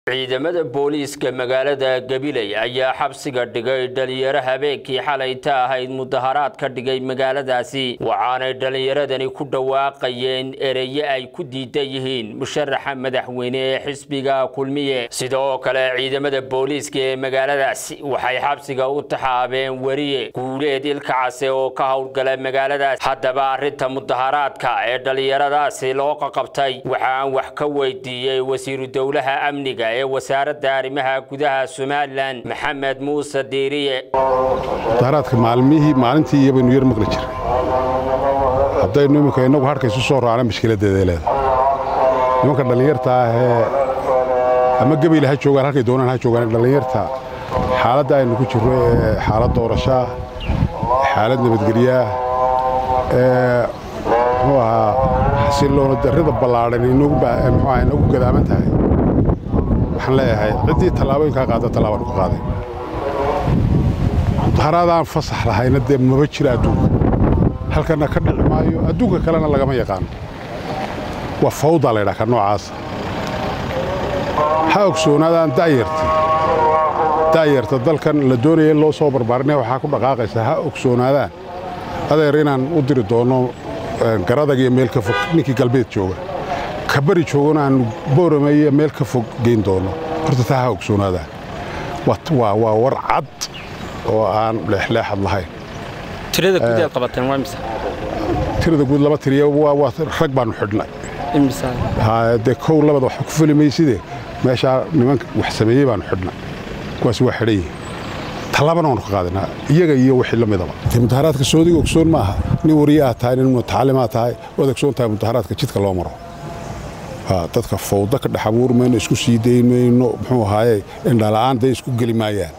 ciidamada booliiska magaalada gabiley ayaa xabsiga dhigay dhalinyaro habeenkii xalayta ahayd mudaharaad ka dhigay magaaladaasi waxaanay dhalinyaradani ku dhawaaqayeen ereye ay ku diidan yihiin musharaxa madaxweyne ee xisbiga kulmiye sidoo kale ciidamada booliiska ee magaaladaasi waxay xabsiga u taxaabeen weriye guuleed ilkacase oo ka howlgala magaaladaas haddaba arrinta mudaharaadka ee dhalinyaradaasi loo qaqabtay waxaan wax ka weydiiyey wasiiru dowlaha amniga ee wasaaradda arrimaha gudaha somalilan maxamed muuse diiriye mudaharaadka maalmihii maalintii iyo baynu yar maqli jiray haddaynu iminka innagu hadhka isu soo raacna mashkiladeeday leedahay nimanka dhallinyarta ah ee ama gebayla ha joogaan halkay doonaan ha joogaan dhallinyarta xaaladda aynu ku jirro ee xaalad doorashaa xaalad nabadgelyaah ee muxuu ahaa xasiloona darrida ballaadhan inagu gadaaman tahay waxaan leeyahay ciddii tallaabooyinkaa qaada tallaabaan ku qaaday mudaharaadaan fasax lahayna dee maba jira adduunka halkanna ka dhici maayo adduunka kalena lagama yaqaano waa fawdaa laydhaha ka noocaasa ha ogsoonaadaan da'yarta da'yarta dalkan la doonaya in loo soo barbaarinaya waxaa ku dhaqaaqaysa ha ogsoonaadaan adeer inaan u diri doonno garadag iyo meel ka fog ninkii galbeed jooga ka bari joogana aan boorame iyo meel ka fog geyn doonno horta taa ha ogsoonaadaan waa war cad oo aan leexleexad lahayn tirada guud aad qabateen waa mise tirada guud laba tiriya waa rag baannu xidhnay imisa dee kow labada wax ku fuli mayside meeshaa nimanka wax sameeyey baannu xidhnay kuwaas waa xidhan yihin tallaabana waanu ka qaadanaa iyaga iyo wixii la midaba mudaharaadka soodiga ogsoon ma aha nin wariye aad tahay nin mutacalimaad tahay waad ogsoon tahay mudaharaadka jidka loo maro dadka fawda ka dhex abuur mayno isku sii dayn mayno muxuu ahaaye indhala'aan day isku geli maayaan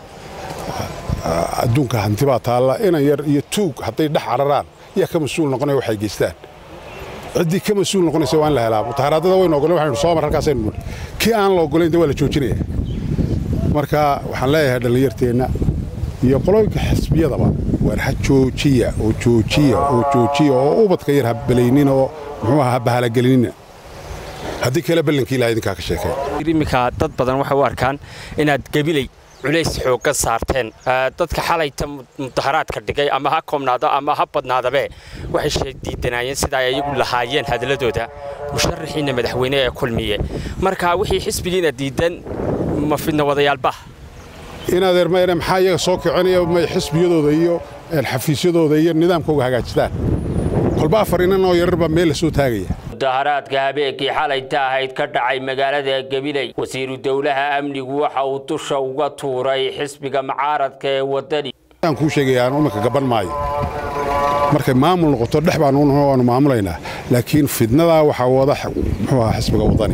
adduunka hanti baa taalla inan yar iyo tuug hadday dhex cararaan yaa ka mas-uul noqonaya waxay geystaan ciddii ka mas-uul noqonaysa waa in la helaa mutaharaadada waynu ogolen waxaynu soo mar halkaasaynu nidhi kii aan la ogolayn de waa la joojinaya marka waxaan leeyahay dhallinyarteenna iyo qolooyinka xisbiyadaba waar ha joojiya oo joojiya oo joojiya oo ubadka yar ha balaynina oo muxuu aha ha bahalagelinina haddii kale ballankii ilaha idinkaa ka sheekeen iminka dad badan waxay u arkaan inaad gabiley culays xoogga saarteen dadka xalayta mudaharaadka dhigay ama ha koobnaado ama ha badnaadabe waxay diidanaayeen sida ay iyagu lahaayeen hadalladooda musharaxiinna madaxweyne ee kulmiye marka wixii xisbigiina diidan ma fidna wadayaalba inadeer mayne maxaa iyaga soo kicinaya may xisbiyadooda iyo xafiisyadooda iyo nidaamkooga hagaajistaan kolba afar inan oo yararbaa meel la soo taagaya mudaharaadka habeenkii xalayta ahayd ka dhacay magaalada gabiley wasiiru dowlaha amnigu waxa uu dusha uga tuuray xisbiga mucaaradka ee waddani aan kuu sheegaya aan iminka gaban maayo markay maamul noqoto dhex baanu maamulaynaa laakiin fidnadaa waxaa wada muxuu ahaa xisbiga waddani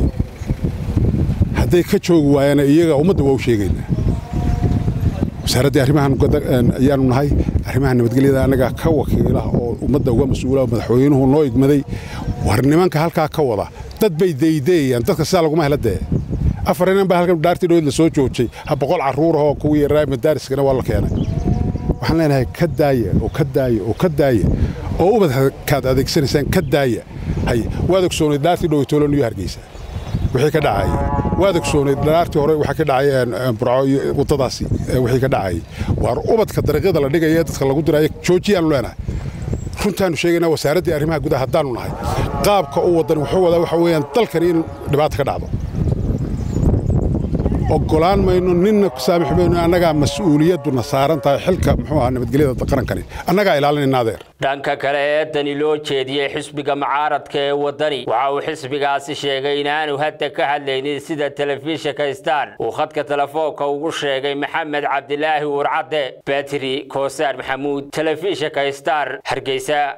hadday ka joogi waayana iyaga ummadda waa u sheegaynaa wasaaraddii arrimahan ayaanu nahay arrimaha nabadgelyada annagaa ka wakiila oo ummadda uga mas-uula madaxweynuhu noo igmaday war nimanka halkaa ka wada dad bay daydeeyaan dadka sidaa laguma hela dee afar inan baa halkan dhaartii dhoweed la soo joojay ha boqol carruurahoo kuwii yaraa madaariskana waa la keenay waxaan leenahay ka daaya oo ka daaya oo ka daaya oo ubadkaad adeegsanaysaan ka daaya hay waad ogsoonay dhaartii dhoweytoolo niyo hargeysa wixii ka dhacayay waad ogsoonay dhaartii hore waxaa ka dhacay burco iyo waddadaasi wixii ka dhacayay waar ubadka dariiqyada la dhigaya dadka lagu diraayo joojiyaanu leenahay runtaannu sheegaynaa wasaaraddii arrimaha gudaha haddaannu nahay qaabka u waddan wuxuu wadaa waxa weeyaan dalkani in dhibaata ka dhacdo oggolaan mayno ninna ku saamix mayno annagaa mas-uuliyadduna saaran tahay xilka muxuu ahaa nabadgelyada qarankani annagaa ilaalinayna adeer dhanka kale eedani loo jeediyey xisbiga mucaaradka ee waddani waxa uu xisbigaasi sheegay inaanu hadda ka hadlaynin sida telefishinka star uu khadka telefoonka ugu sheegay maxamed cabdilaahi warcadde batri koosaar maxamuud telefishinka star hargeysa